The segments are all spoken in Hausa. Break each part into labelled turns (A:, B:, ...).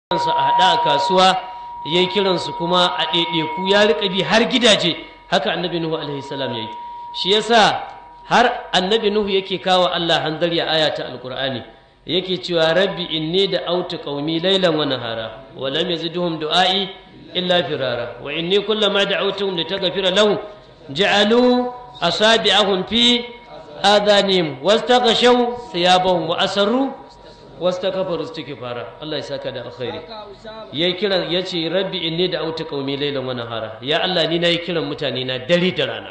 A: kiransu a haɗa a kasuwa ya yi kiransu kuma a ɗaiɗaiku ya riƙa bi har gidaje haka annabi nuhu alaihi salam ya yi shi yasa har annabi nuhu yake kawo allah hanzari a aya ta alƙur'ani yake cewa rabbi inni da autu qaumi laylan wa nahara wa lam yazidhum du'ai illa firara wa inni kullama da'awtuhum litaghfira lahum ja'alu asabi'ahum fi adhanihim wastaghshaw thiyabahum wa asarru wastakbaru istighfara Allah ya saka da alkhairi yayi kiran yace rabbi inni da'awtu qaumi laylan wa nahara ya Allah ni nayi kiran mutane na dare da rana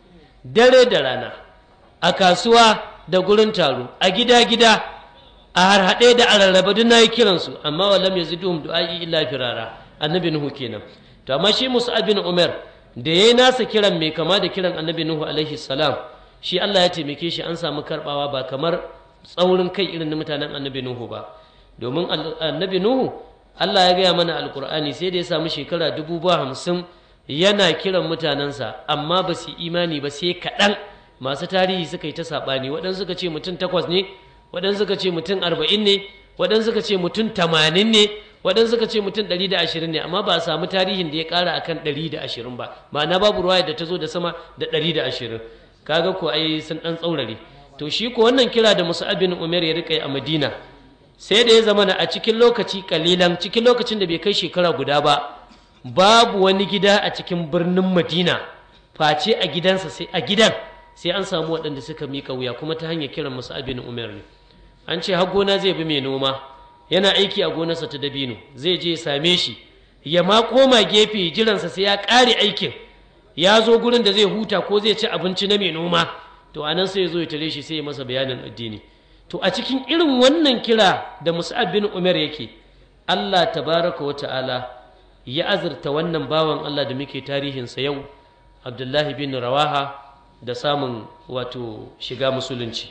A: dare da rana a kasuwa da gurin taro a gida gida a harhaɗe da ararraba duk nayi kiran su amma walam yazidum du'ai illa firara annabi nuhu kenan to amma shi Musa bin Umar da yayi nasa kiran mai kama da kiran annabi nuhu alaihi salam shi Allah ya taimake shi an samu karbawa ba kamar tsaurin kai irin na mutanen annabi nuhu ba domin annabi nuhu Allah ya gaya mana alkur'ani sai da ya samu shekara dubu ba hamsin yana kiran mutanensa amma ba su imani ba sai kaɗan masu tarihi suka yi ta saɓani waɗansu suka ce mutum takwas ne waɗansu suka ce mutum arba'in ne waɗansu suka ce mutum tamanin ne waɗansu suka ce mutum ɗari da ashirin ne amma ba a samu tarihin da ya ƙara akan ɗari da ashirin ba ma'ana babu ruwaya da ta zo da sama da ɗari da ashirin kaga ko ai sun ɗan tsaurare to shi ko wannan kira da Musa'ab bin Umar ya rika a Madina sai da ya zama a cikin lokaci kalilan cikin lokacin da bai kai shekara guda ba babu wani gida a cikin birnin Madina face a gidansa sai a gidan sai an samu waɗanda suka mika wuya kuma ta hanyar kiran Musa'ab bin Umar ne an ce har gona zai bi mai noma yana aiki a gonarsa ta dabino zai je ya same shi ya ma koma gefe jiransa sai ya ƙare aikin ya zo gurin da zai huta ko zai ci abinci na mai noma to anan sai ya zo ya tare shi sai ya masa bayanin addini to a cikin irin wannan kira da Mus'ab bin Umar yake Allah tabaraka wa ta'ala ya azurta wannan bawan Allah da muke tarihinsa yau Abdullahi bin Rawaha da samun wato shiga musulunci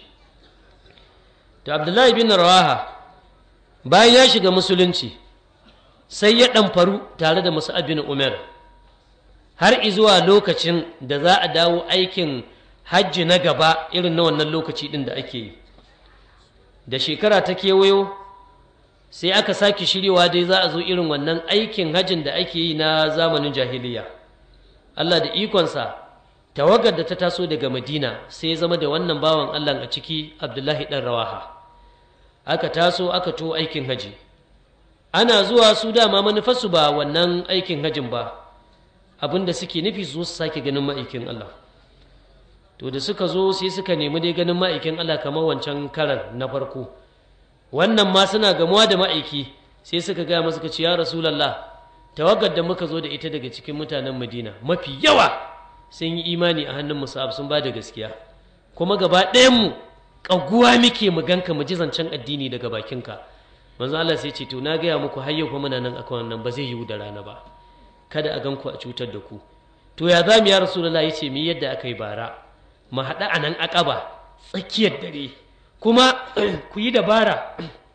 A: to Abdullahi bin Rawaha bayan ya shiga musulunci sai ya ɗamfaru tare da Mus'ab bin Umar har izuwa lokacin da za a dawo aikin hajji na gaba irin na wannan lokaci ɗin da ake yi da shekara ta kewayo sai aka sake shiryawa dai za a zo irin wannan aikin hajjin da ake yi na zamanin jahiliya Allah da ikonsa tawagar da ta taso daga madina sai ya zama da wannan bawan Allah a ciki abdullahi ɗan rawaha aka taso aka to aikin haji ana zuwa su dama manufarsu ba wannan aikin hajjin ba abinda suke nufi su su sake ganin ma'aikin Allah to da suka zo sai suka nemi dai ganin ma'aikin Allah kamar wancan karan na farko wannan ma suna gamuwa da ma'aiki sai suka gaya masa suka ce ya rasulallah tawagar da muka zo da ita daga cikin mutanen madina mafi yawa sun yi imani a hannun musab sun ba da gaskiya kuma gaba ɗayanmu ƙaguwa muke mu ganka mu ji zancen addini daga bakinka manzo Allah sai ce to na gaya muku har yau fa muna nan akan wannan ba zai yiwu da rana ba kada a ganku a cutar da ku to ya za mu ya rasulullah ya ce mi yadda aka yi bara mu haɗa a nan aƙaba tsakiyar dare kuma ku yi dabara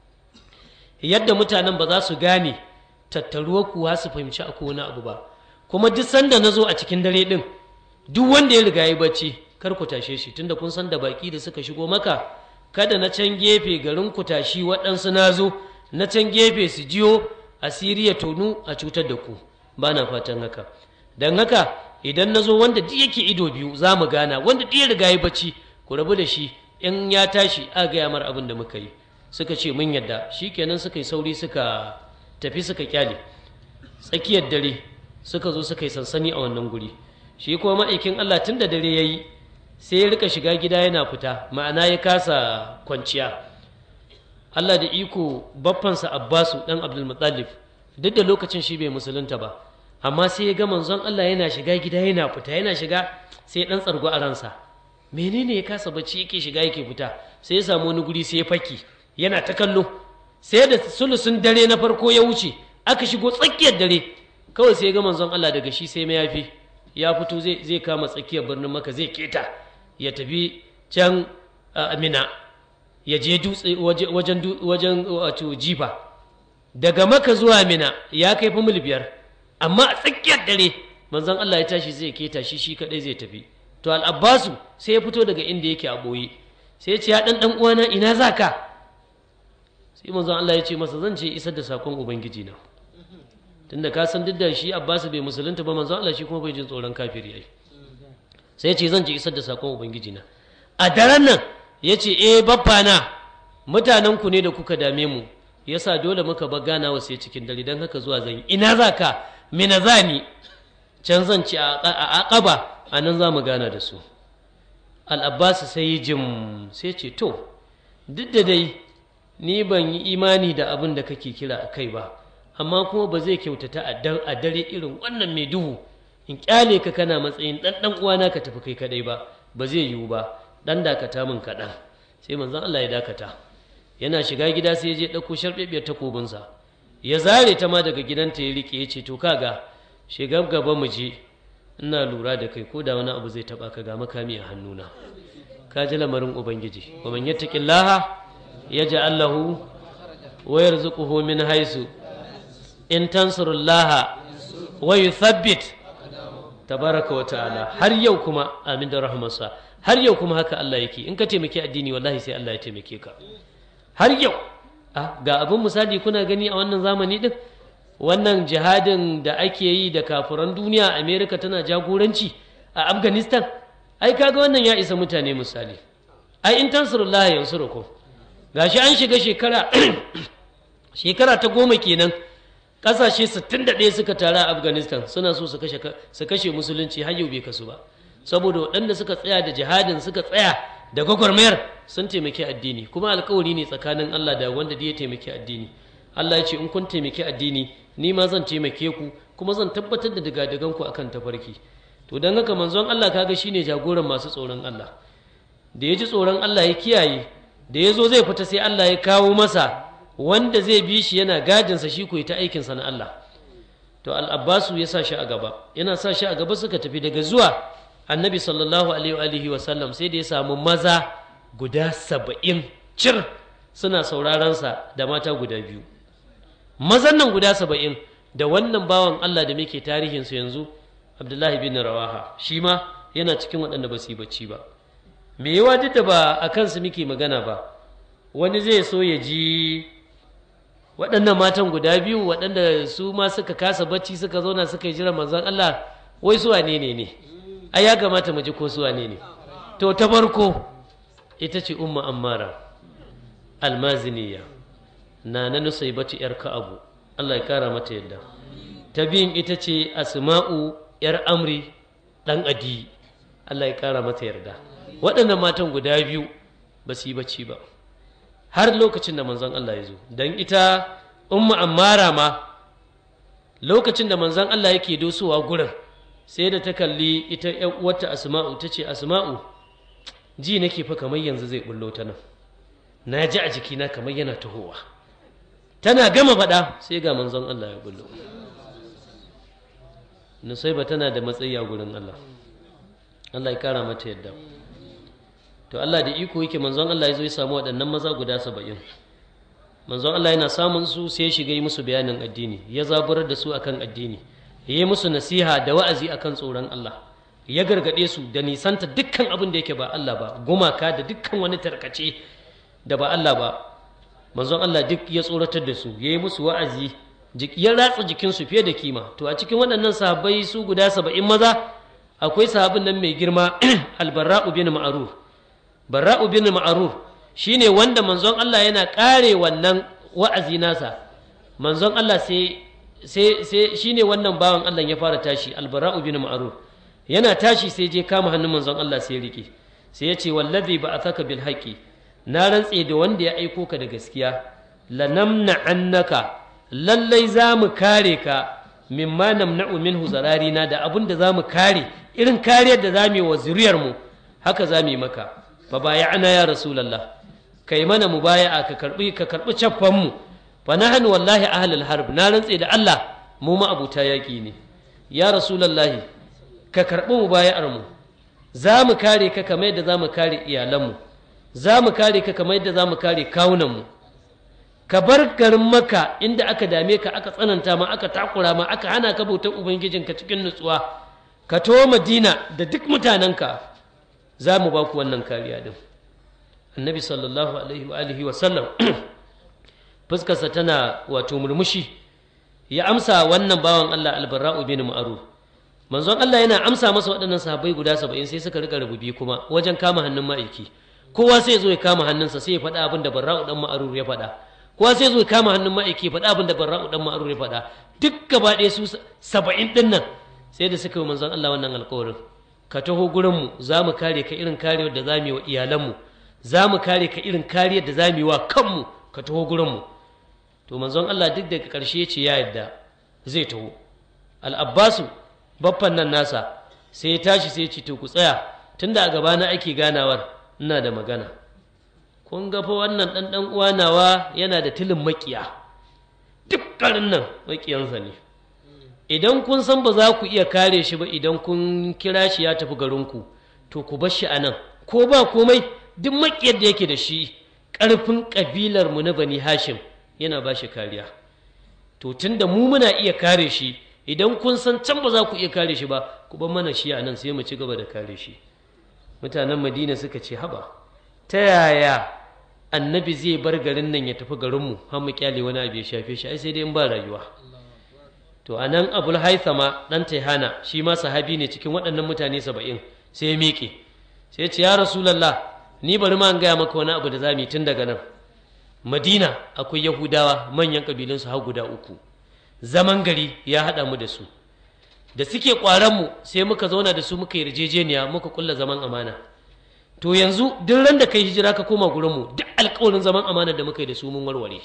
A: yadda mutanen ba za su gane tattaruwa kuwa su fahimci a wani abu ba kuma duk sanda na zo a cikin dare ɗin duk wanda ya riga ya bacci kar ku tashe shi tunda kun san da baƙi da suka shigo maka kada na can gefe garin ku tashi waɗansu na zo na can gefe su jiyo asiri ya tonu a cutar da ku ba na fatan haka don haka idan na zo wanda duk yake ido biyu za mu gana wanda duk ya riga ya bacci ku rabu da shi in ya tashi a gaya mar abin da muka yi suka ce mun yadda shi kenan suka yi sauri suka tafi suka kyale tsakiyar dare suka zo suka yi sansani a wannan guri shi kuma ma'aikin Allah tun da dare ya yi sai ya rika shiga gida yana fita ma'ana ya kasa kwanciya Allah da iko baffansa Abbasu dan Abdul Muttalib duk da lokacin shi bai musulunta ba amma sai ya ga manzon Allah yana shiga gida yana fita yana shiga sai dan tsargo a ransa menene ya kasa bacci yake shiga yake fita sai ya samu wani guri sai ya faki yana ta kallo sai da sulusun dare na farko ya wuce aka shigo tsakiyar dare kawai sai ya ga manzon Allah daga shi sai mayafi ya fito zai zai kama tsakiyar birnin maka zai keta ya tafi can Amina ya je dutse wajen wajen wato jifa daga maka zuwa Mina ya kai fa mil biyar amma a tsakiyar dare manzon Allah ya tashi zai keta shi shi kadai zai tafi to al-Abbasu sai ya fito daga inda yake a boye sai ya ce ya dan dan uwana ina zaka sai manzon Allah ya ce masa zan ce isar da sakon ubangiji na tunda ka san duk da shi Abbas bai musulunta ba manzon Allah shi kuma bai jin tsoron kafiri ai sai ya ce zan ce isar da sakon ubangiji na a daren nan ya ce eh babba na mutanen ku ne da kuka dame mu yasa dole muka bar ganawa sai cikin dare don haka zuwa zan yi ina za ka mina za ni can zan ci a aqaba a nan za mu gana da su al'abbas sai yi jim sai ce to duk da dai ni ban yi imani da abin da kake kira a kai ba amma kuma ba zai kyautata a dare irin wannan mai duhu in kyale ka kana matsayin ɗan ɗan uwana ka tafi kai kadai ba ba zai yiwu ba ɗan dakata min kaɗan sai manzon Allah ya dakata yana shiga gida sai ya je ɗauko sharɓeɓiyar takobinsa ya zare ta ma daga gidanta ya riƙe ya ce to kaga shiga gaba mu je ina lura da kai ko da wani abu zai taɓa ka ga makami a hannuna ka ji lamarin ubangiji wa man yattaqillaha yaj'al lahu wa yarzuquhu min haisu in tansurullaha wa yuthabbit tabaraka wa ta'ala har yau kuma amin da rahmarsa har yau kuma haka Allah yake in ka taimaki addini wallahi sai Allah ya taimake ka har yau ga abin misali kuna gani a wannan zamani din wannan jihadin da ake yi da kafuran duniya amerika tana jagoranci a afghanistan ai kaga wannan ya isa mutane misali ai in tansurullah yansurukum gashi an shiga shekara shekara ta goma kenan kasashe 61 suka taru a afghanistan suna so su kashe su kashe musulunci har yau bai kasu ba saboda waɗanda suka tsaya da jihadin suka tsaya da gwagwarmayar sun taimaki addini kuma alkawari ne tsakanin Allah da wanda ya taimaki addini Allah ya ce in kun taimaki addini ni ma zan taimake ku kuma zan tabbatar da digadigan ku akan tafarki to dan haka manzon Allah kaga shine jagoran masu tsoron Allah da ya ji tsoron Allah ya kiyaye da ya zo zai fita sai Allah ya kawo masa wanda zai bi shi yana gadinsa shi ko ta aikinsa na Allah to al-Abbasu ya sa shi a gaba yana sa shi a gaba suka tafi daga zuwa annabi sallallahu alaihi wa sallam sai da ya samu maza guda saba'in cir suna saurarensa da mata guda biyu mazan nan guda saba'in da wannan bawan Allah da muke tarihinsu yanzu abdullahi bin rawaha shi ma yana cikin waɗanda ba su yi bacci ba me yawa duk da ba a kansu muke magana ba wani zai so ya ji waɗannan matan guda biyu waɗanda su ma suka kasa bacci suka zauna suka yi jiran manzon Allah wai su wane ne ne ai ya kamata mu ji ko su wane ne to ta farko ita ce umma ammara almaziniya na na nusaibatu yar ka'abu Allah ya kara mata yadda ta biyun ita ce asma'u yar amri dan adi Allah ya kara mata yarda waɗannan matan guda biyu ba su yi bacci ba har lokacin da manzon Allah ya zo don ita umma ammara ma lokacin da manzon Allah yake dosowa gurin sai da ta kalli ita ‘yan uwarta asma'u ta ce asma'u ji nake fa kamar yanzu zai bullo ta nan na ji a jikina kamar yana tahowa tana gama faɗa sai ga manzon Allah ya bullo nusaiba tana da matsayi a gurin Allah Allah ya kara mata yadda to Allah da iko yake manzon Allah ya zo ya samu waɗannan maza guda saba'in manzon Allah yana samun su sai ya shiga yi musu bayanin addini ya zaburar da su akan addini ya yi musu nasiha da wa'azi akan tsoron Allah ya gargaɗe su da nisanta dukkan abin da yake ba Allah ba gumaka da dukkan wani tarkace da ba Allah ba manzon Allah duk ya tsoratar da su ya yi musu wa'azi ya ratsa jikinsu fiye da kima to a cikin waɗannan sahabbai su guda saba'in maza akwai sahabin nan mai girma albarra'u bin ma'rur barra'u bin ma'rur shine wanda manzon Allah yana kare wannan wa'azi nasa manzon Allah sai sai sai shine wannan bawan Allah ya fara tashi albara'u bin ma'rur yana tashi sai je kama hannun manzon Allah sai rike sai ya ce wallazi ba'athaka bil haqi na rantse da wanda ya aiko ka da gaskiya lanamna annaka lallai za mu kare ka mimma namna'u minhu zararina da abin da za mu kare irin kariyar da za mu yi wa zuriyarmu haka za mu yi maka fa baya'ana ya rasulullah kai mana mubaya'a ka karbi ka karbi caffan mu fa nahnu wallahi ahlul harb na rantse da Allah mu ma abuta yaki ne ya rasulullahi ka karbi mubaya'ar mu za mu kare ka kamar yadda za mu kare iyalanmu za mu kare ka kamar yadda za mu kare kawunanmu ka bar garin maka inda aka dame ka aka tsananta ma aka takura ma aka hana ka bautar ubangijinka cikin nutsuwa ka to madina da duk mutanenka za mu ba ku wannan kariya din annabi sallallahu alaihi wa alihi wa sallam fuskarsa tana wato murmushi ya amsa wannan bawan Allah albarra'u bin ma'ruf manzon Allah yana amsa masa waɗannan sahabbai guda saba'in sai suka rika rububi kuma wajen kama hannun ma'aiki kowa sai zo ya kama hannunsa sai ya faɗa abin da barra'u dan ma'ruf ya faɗa kowa sai zo ya kama hannun ma'aiki ya faɗa abin da barra'u dan ma'ruf ya faɗa duk gaba ɗaya su saba'in ɗin nan sai da suka yi manzon Allah wannan alƙawarin ka taho gurinmu za mu kare ka irin kariyar da za mu yi wa iyalanmu za mu kare ka irin kariyar da za mu yi wa kanmu ka taho gurinmu to manzon Allah duk daga ƙarshe ce ya yadda zai taho al'abbasu baffan nan nasa sai ya tashi sai ya ce to ku tsaya tunda a gabana ake ganawar ina da magana kun ga fa wannan ɗan ɗan uwa nawa yana da tilin makiya duk ƙarin nan makiyansa ne idan kun san ba za ku iya kare shi ba idan kun kira shi ya tafi garinku to ku bar shi a nan ko ba komai duk makiyar da yake da shi ƙarfin ƙabilar mu na bani hashim yana ba shi kariya to tunda mu muna iya kare shi idan kun san can ba za ku iya kare shi ba ku bar mana shi a nan sai mu ci gaba da kare shi mutanen madina suka ce haba ta yaya annabi zai bar garin nan ya tafi garinmu har mu kyale wani abu ya shafe shi ai sai dai in ba rayuwa to a nan abul haithama ɗan taihana shi ma sahabi ne cikin waɗannan mutane saba'in sai ya miƙe sai ce ya rasulallah ni bari ma an gaya maka wani abu da za mu yi tun daga nan madina akwai yahudawa manyan ƙabilunsu har guda uku zaman gari ya haɗa mu da su da suke mu sai muka zauna da su muka yi yarjejeniya muka kulla zaman amana to yanzu duk ran da kai hijira ka koma gurinmu duk alƙawarin zaman amana da muka yi da su mun warware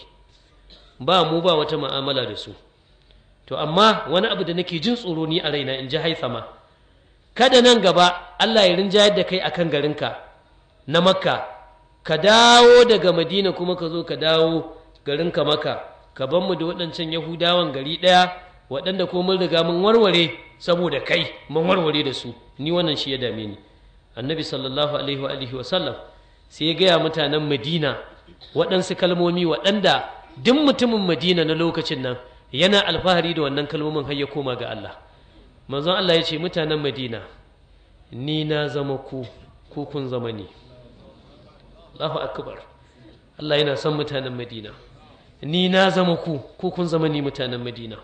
A: ba mu ba wata mu'amala da su to amma wani abu da nake jin tsoro ni a raina in ji haithama kada nan gaba Allah ya rinjayar da kai akan garinka na makka ka dawo daga madina kuma ka zo ka dawo garinka maka ka ban mu da waɗancan yahudawan gari ɗaya waɗanda ko mun riga mun warware saboda kai mun warware da su ni wannan shi ya dame ni annabi sallallahu alaihi wa alihi wa sallam sai ya gaya mutanen madina waɗansu kalmomi waɗanda duk mutumin madina na lokacin nan yana alfahari da wannan kalmomin har ya koma ga Allah manzon Allah ya ce mutanen Madina ni na zama ku ku kun zama ni Allahu akbar Allah yana son mutanen Madina ni na zama ku ku kun zama ni mutanen Madina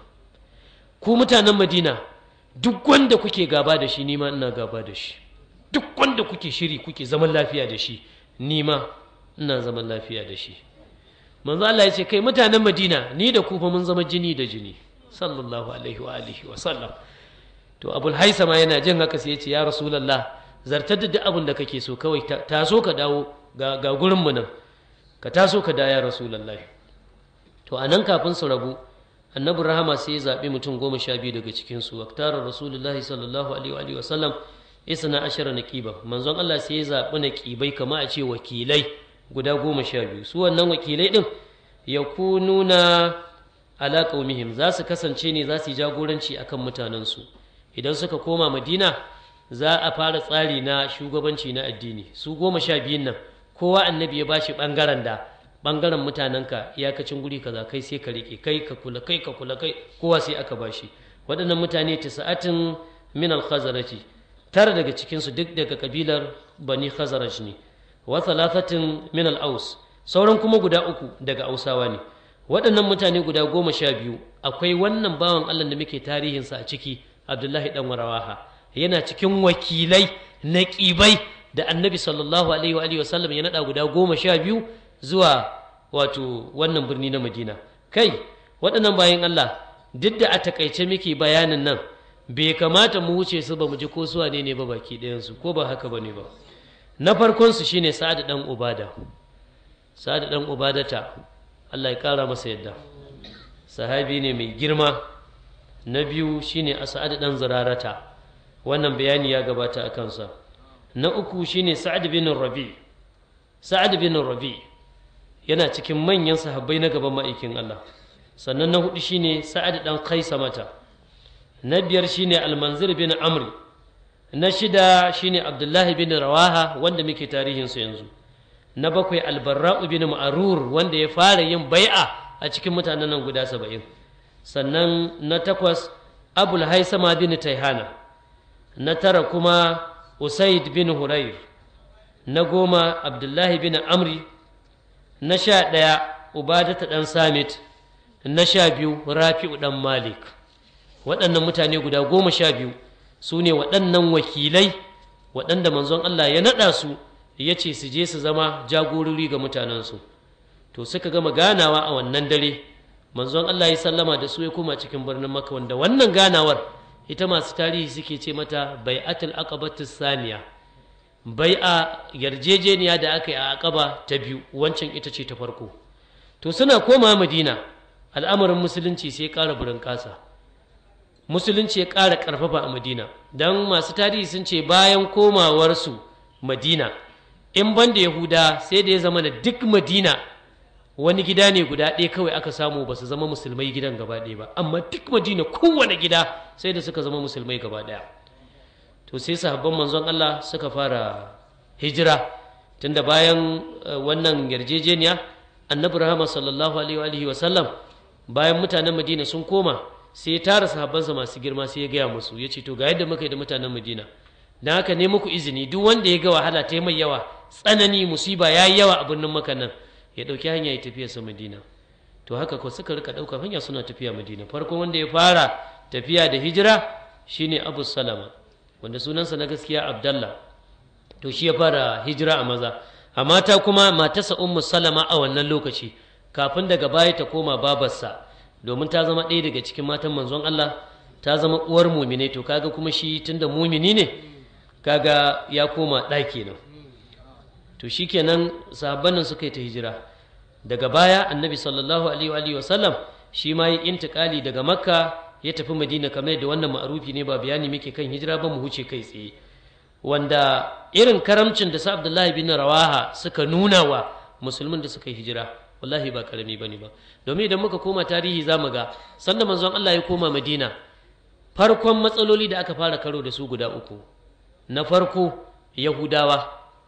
A: ku mutanen Madina duk wanda kuke gaba da shi ni ma ina gaba da shi duk wanda kuke shiri kuke zaman lafiya da shi ni ma ina zaman lafiya da shi manzo Allah ya ce kai mutanen Madina ni da ku fa mun zama jini da jini sallallahu alaihi wa alihi wa sallam to Abul Haisama yana jin haka sai ya ce ya Rasulullah zartar da duk abin da kake so kawai taso ka dawo ga ga gurin mu nan ka taso ka da ya Rasulullah to anan kafin su rabu annabi rahama sai ya zabi mutum goma sha biyu daga cikin su waktara Rasulullahi sallallahu alaihi wa alihi wa sallam isna ashara naqiba manzon Allah sai ya zabi naqibai kama a ce wakilai guda goma sha biyu su wannan wakilai ɗin ya kununa ala qaumihim za su kasance ne za su yi jagoranci akan mutanensu idan suka koma madina za a fara tsari na shugabanci na addini su goma sha biyun nan kowa annabi ya bashi ɓangaren da ɓangaren mutanenka iyakacin guri kaza kai sai ka riƙe kai ka kula kai ka kula kai kowa sai aka bashi waɗannan mutane tisa'atin min al-khazarati tara daga cikinsu duk daga kabilar bani khazaraj ne wa thalathatin min al-aus sauran kuma guda uku daga ausawa ne waɗannan mutane guda goma sha biyu akwai wannan bawan Allah da muke tarihinsa a ciki Abdullahi dan Warawaha yana cikin wakilai na ƙibai da annabi sallallahu alaihi wa alihi wasallam ya naɗa guda goma sha biyu zuwa wato wannan birni na Madina kai waɗannan bayan Allah duk da a takaice muke bayanin nan bai kamata mu wuce su ba mu ji ko suwa ne ne ba baki ɗayansu ko ba haka ba ne ba na farkonsu shine sa'ad dan ubada sa'ad dan ubadata Allah ya kara masa yadda sahabi ne mai girma na biyu shine sa'ad dan zurarata wannan bayani ya gabata a kansa na uku shine sa'ad bin rabi sa'ad bin rabi yana cikin manyan sahabbai na gaban ma'aikin Allah sannan na hudu shine sa'ad dan mata. na biyar shine almanzir bin amri na shida shine abdullahi bin rawaha wanda muke tarihinsu yanzu na bakwai albarra'u bin ma'arur wanda ya fara yin bai'a a cikin mutanen nan guda saba'in sannan na takwas abul haisama bin taihana na tara kuma usaid bin hurair na goma abdullahi bin amri na sha ɗaya ubadata ɗan samit na sha biyu rafi'u ɗan malik waɗannan mutane guda goma sha biyu su ne waɗannan wakilai waɗanda manzon Allah ya naɗa su ya ce su je su zama jagorori ga mutanensu to suka gama ganawa a wannan dare manzon Allah ya sallama da su ya koma cikin birnin Makka wanda wannan ganawar ita masu tarihi suke ce mata bai'atul aqabatus saniya bai'a yarjejeniya da aka yi a aqaba ta biyu wancan ita ce ta farko to suna koma Madina al'amarin musulunci sai ya ƙara burin ƙasa musulunci ya ƙara ƙarfafa a Madina dan masu tarihi sun ce bayan komawarsu Madina in banda Yahuda sai da ya zama da duk Madina wani gida ne guda ɗaya kawai aka samu ba su zama musulmai gidan gaba ɗaya ba amma duk madina kowane gida sai da suka zama musulmai gaba ɗaya to sai sahabban manzon Allah suka fara hijira tunda bayan wannan yarjejeniya annabi rahama sallallahu alaihi wa sallam bayan mutanen madina sun koma sai ya tara sahabbansa masu girma sai ya gaya musu ya ce to ga yadda muka yi da mutanen madina don haka ne muku izini duk wanda ya ga wahala ta mai yawa tsanani musiba ya yi yawa a birnin maka nan ya ɗauki hanya ya tafiya sa madina to haka ko suka rika ɗaukar hanya suna tafiya madina farkon wanda ya fara tafiya da hijira shine abu salama wanda sunansa na gaskiya abdallah to shi ya fara hijira a maza a mata kuma matarsa ummu salama a wannan lokaci kafin daga baya ta koma babarsa domin ta zama ɗaya daga cikin matan manzon Allah ta zama uwar mumine to kaga kuma shi tunda mumini ne kaga ya koma ɗaki nan to shikenan sahabban nan suka yi ta hijira daga baya annabi sallallahu alaihi wa sallam shi ma yi intikali daga makka ya tafi madina kamar da wannan ma'arufi ne ba bayani muke kan hijira ba mu huce kai tsaye wanda irin karamcin da sa abdullahi bin rawaha suka nuna wa musulmin da suka yi hijira wallahi ba karami bane ba domin idan muka koma tarihi za mu ga sanda manzon Allah ya koma madina farkon matsaloli da aka fara karo da su guda uku na farko yahudawa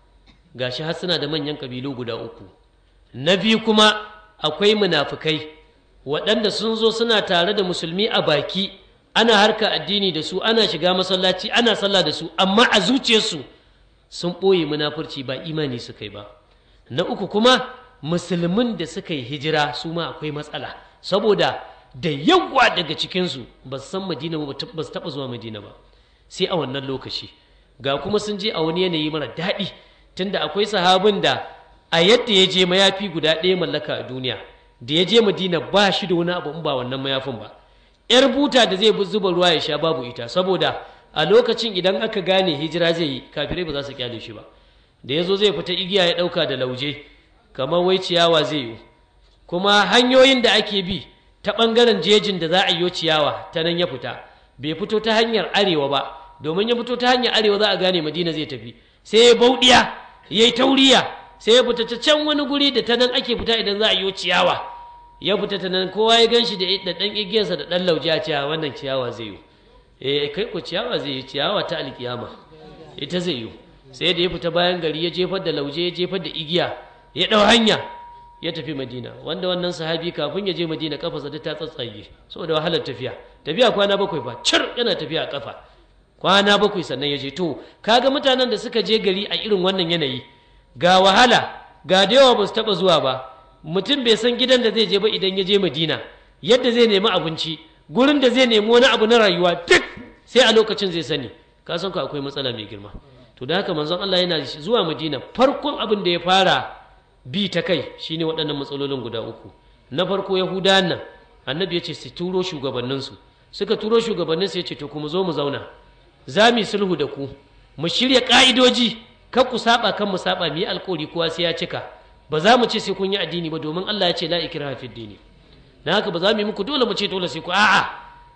A: gashi har suna da manyan kabilu guda uku na biyu kuma akwai munafukai waɗanda sun zo suna tare da musulmi a baki ana harka addini da su ana shiga masallaci ana sallah da su amma a zuciyarsu sun ɓoye munafurci ba imani suka yi ba na uku kuma musulmin da suka yi hijira su ma akwai matsala saboda da yawa daga cikinsu ba su san madina ba ba su taɓa zuwa madina ba sai a wannan lokaci ga kuma sun je a wani yanayi mara daɗi tunda akwai sahabin da a yadda ya je mayafi guda ɗaya mallaka a duniya da ya je madina ba shi da wani abu in ba wannan mayafin ba yar buta da zai zuba ruwa ya sha babu ita saboda a lokacin idan aka gane hijira zai yi kafirai ba za su kyale shi ba da ya zo zai fita igiya ya ɗauka da lauje kamar wai ciyawa zai yi kuma hanyoyin da ake bi ta ɓangaren jejin da za a yi ciyawa ta nan ya fita bai fito ta hanyar arewa ba domin ya fito ta hanyar arewa za a gane madina zai tafi sai ya bauɗiya ya yi tauriya sai ya fita ta can wani guri da ta nan ake fita idan za a yi ciyawa ya fita ta nan kowa ya gan shi da ɗan igiyarsa da ɗan lauje a ciyawa wannan ciyawa zai yi eh kai ko ciyawa zai yi ciyawa ta alkiyama ita zai yi sai da ya fita bayan gari ya jefar da lauje ya jefar da igiya ya ɗau hanya ya tafi madina wanda wannan sahabi kafin ya je madina kafa duk ta tsatsage saboda wahalar tafiya tafiya kwana bakwai ba cir yana tafiya a kafa kwana bakwai sannan ya je to kaga mutanen da suka je gari a irin wannan yanayi ga wahala ga da yawa ba su taɓa zuwa ba mutum bai san gidan da zai je ba idan ya je madina yadda zai nemi abinci gurin da zai nemi wani abu na rayuwa duk sai a lokacin zai sani ka san ku akwai matsala mai girma to da haka manzon Allah yana zuwa madina farkon abin da ya fara bi ta kai shine waɗannan matsalolin guda uku na farko yahudawan nan annabi ya ce su turo shugabanninsu suka turo shugabanninsu ya ce to kuma zo mu zauna za mu yi sulhu da ku mu shirya ƙa'idoji kan ku saba kan mu saba mu yi alƙawari kowa sai ya cika ba za mu ce sai kun yi addini ba domin Allah ya ce la ikraha fid dini dan haka ba za mu yi muku dole mu ce dole sai ku a'a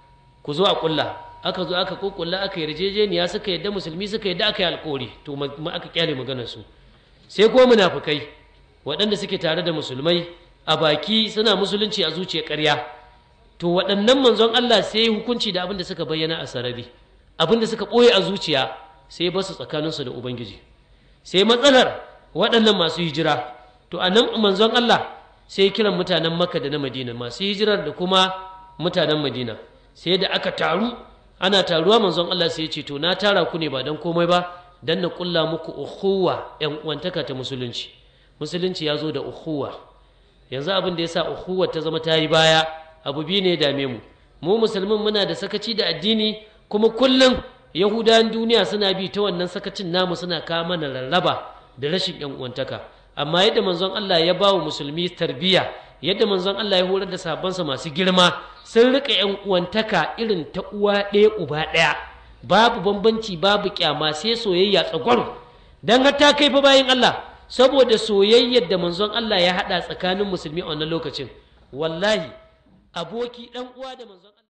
A: ku zo a kulla aka zo aka kokulla aka yarjejeniya suka yadda musulmi suka yadda aka yi alƙawari to ma aka kyale maganar su sai ko munafukai waɗanda suke tare da musulmai a baki suna musulunci a zuciya ƙarya to waɗannan manzon Allah sai hukunci da abin da suka bayyana a sarari abin da suka ɓoye a zuciya sai basu tsakaninsu da ubangiji sai matsalar waɗannan masu hijira to a nan manzon Allah sai kiran mutanen makka da na madina masu hijirar da kuma mutanen madina sai da aka taru ana taruwa manzon Allah sai ya ce to na tara ku ne ba don komai ba dan na kulla muku ukhuwa yan uwantaka ta musulunci musulunci ya zo da ukhuwa yanzu abin da yasa ukhuwar ta zama ta yi baya abu biyu ne dame mu mu musulmin muna da sakaci da addini kuma kullum yahudawan duniya suna bi ta wannan sakacin namu suna kawo mana rarraba da rashin yan uwantaka amma yadda manzon Allah ya bawa musulmi tarbiyya yadda manzon Allah ya horar da sahabbansa masu girma sun rika yan uwantaka irin ta uwa ɗaya uba ɗaya babu bambanci babu kyama sai soyayya tsagwaro dan har ta kai fa bayin Allah saboda soyayyar da manzon Allah ya hada tsakanin musulmi a wannan lokacin wallahi aboki dan uwa da manzon